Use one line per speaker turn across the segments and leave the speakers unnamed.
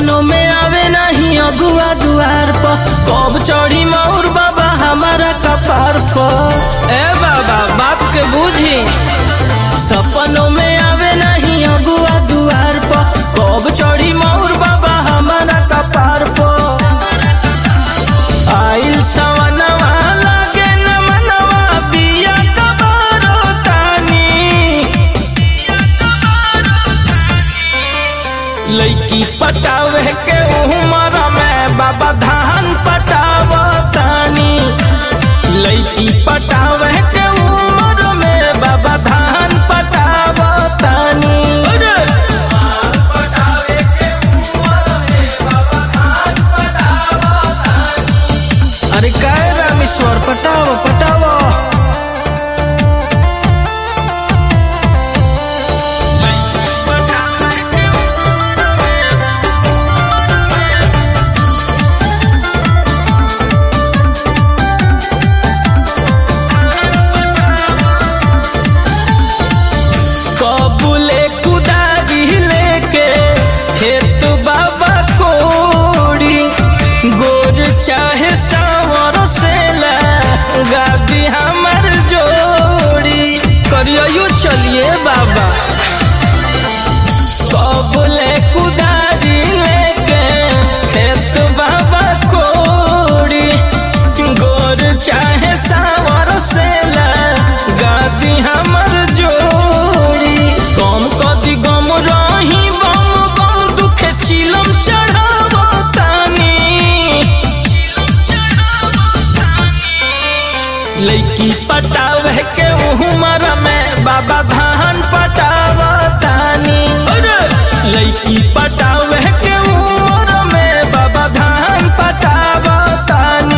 सपनों में आवे नहीं अगुआ दुआर पर कब चढ़ी मौर बाबा हमारा कपार पर ए बाबा बात के बूझी सपनों में आवे नहीं अगुआ दुआर पर कब चढ़ी मौर बाबा हमारा कपार पर आइल सवनवा लागे न मनवा बिया कबारो तानी लैकी पटावे के उमर में बाबा धान पटावतानी लैकी पटावे के उमर में बाबा धान पटावतानी अरे काय रामेश्वर पटाव पटाव कबूले कुदारी लेके खेत बाबा कोड़ी गोर चाहे सावर से गादी हमर जोड़ी करियो चलिए बाबा कबूले कुदारी लेके खेत बाबा कोड़ी गोर चाहे सावर से गादी हमर जोड़ी कम कदी गम रही बम बम दुखे चिलम चढ़ावो तानी लैकी पटावे के उमर में बाबा धान पटावतानी लैकी पटावे के उमर में बाबा धान पटावतानी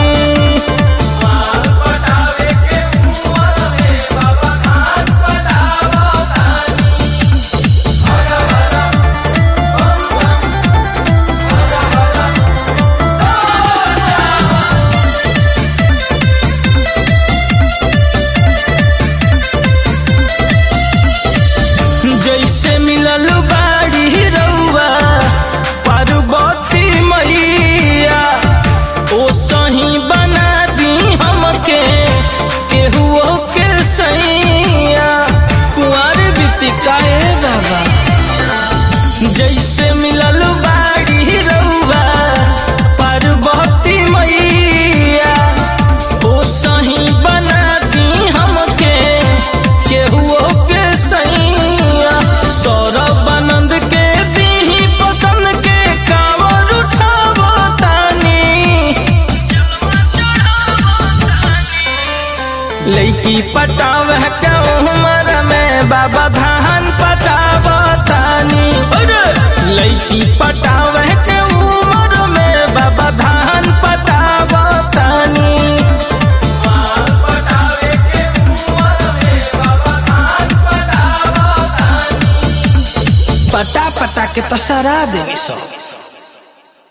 जैसे मिलल बाड़ी रउआ पार्वती मैया ओ सही बना दी हमके केहुओ के सैया कुंवर बितिकाए बाबा जैसे मिलल बाड़ी रउआ पार्वती मैया ओ सही बना दी हमके केहुओ के सैया सौरभ आनंद के दीही पसंद के कावर उठावो तानी लैकी पटाव के उमर में बाबा धान पटावतानी लैकी पटाव के उमर में बाबा धान पटावतानी पटा पटा के तो सरा देवी सब